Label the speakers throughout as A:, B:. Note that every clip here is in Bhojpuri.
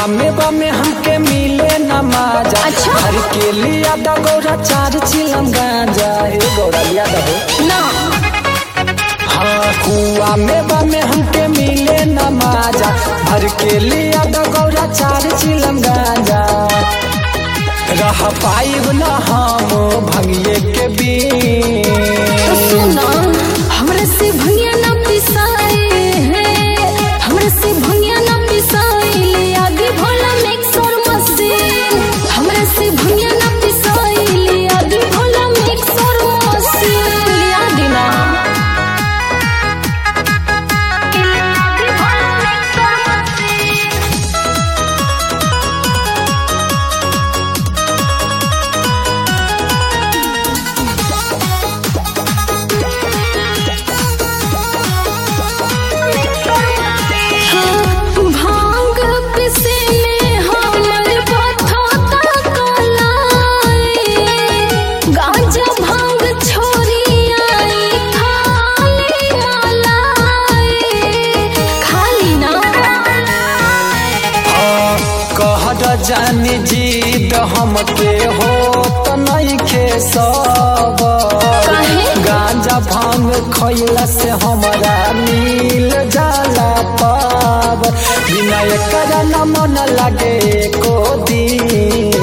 A: कुआ में बमे हमके मिले न माजा
B: अच्छा।
A: हर के लिया दा गौरा चार चिलम गांजा ए गौरा लिया दा हो
B: ना
A: हाँ कुआ में बमे हमके मिले न माजा हर के लिया दा गौरा चार चिलम गांजा रह पाइब न हम भंगिए के
B: तो
A: बीच
B: सुना हमरा से भंगिया ना पिसाए है हमरा से भंगिया ना पिसाए ले आगे भोला मिक्सर मशीन हमरा से भंगिया ना पिसाए ले आगे भोला मिक्सर मशीन ले आगे ना ले आगे भोला मिक्सर मशीन भांग पिसे में हमर बथा कलाई गांजा भांग छोरी आई खाली मलाई खाली ना
A: कहर जानी जीद हमके हो त नइखे सब
B: काहे?
A: गांजा भांग खइला से हमरा मिल जाला पाब बिना एकर न मन लागे को दिन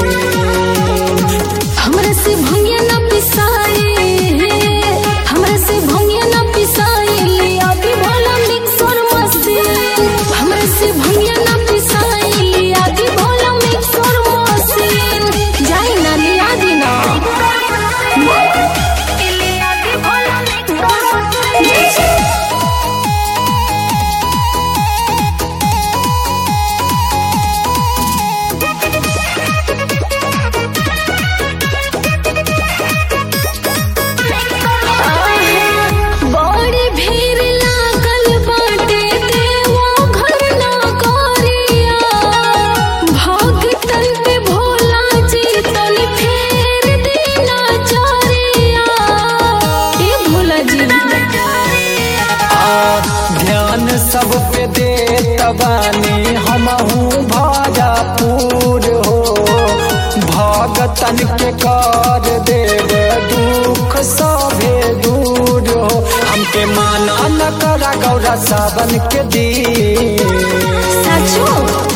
B: हमरा से भंगिया ना पिसाए हमरा से भंगिया ना पिसाए ले आगे भोला मिक्सर मशीन हमरा से भंगिया ना पिसाए ले आगे भोला मिक्सर मशीन जाई ना ले आगे ना ले आगे भोला मिक्सर मशीन बड़ी भीड़ लागल बाटे देवो घर ना करिया भगतन पे भोला जी तनी फेर देना चरिया ए भोला जी
A: आ, ध्यान सब पे दे तबानी हमहू भाजापुर हो भगतन के कर देव दुख सभे दूर हो हमके माना न करा गौरा सावन के दिन
B: सचो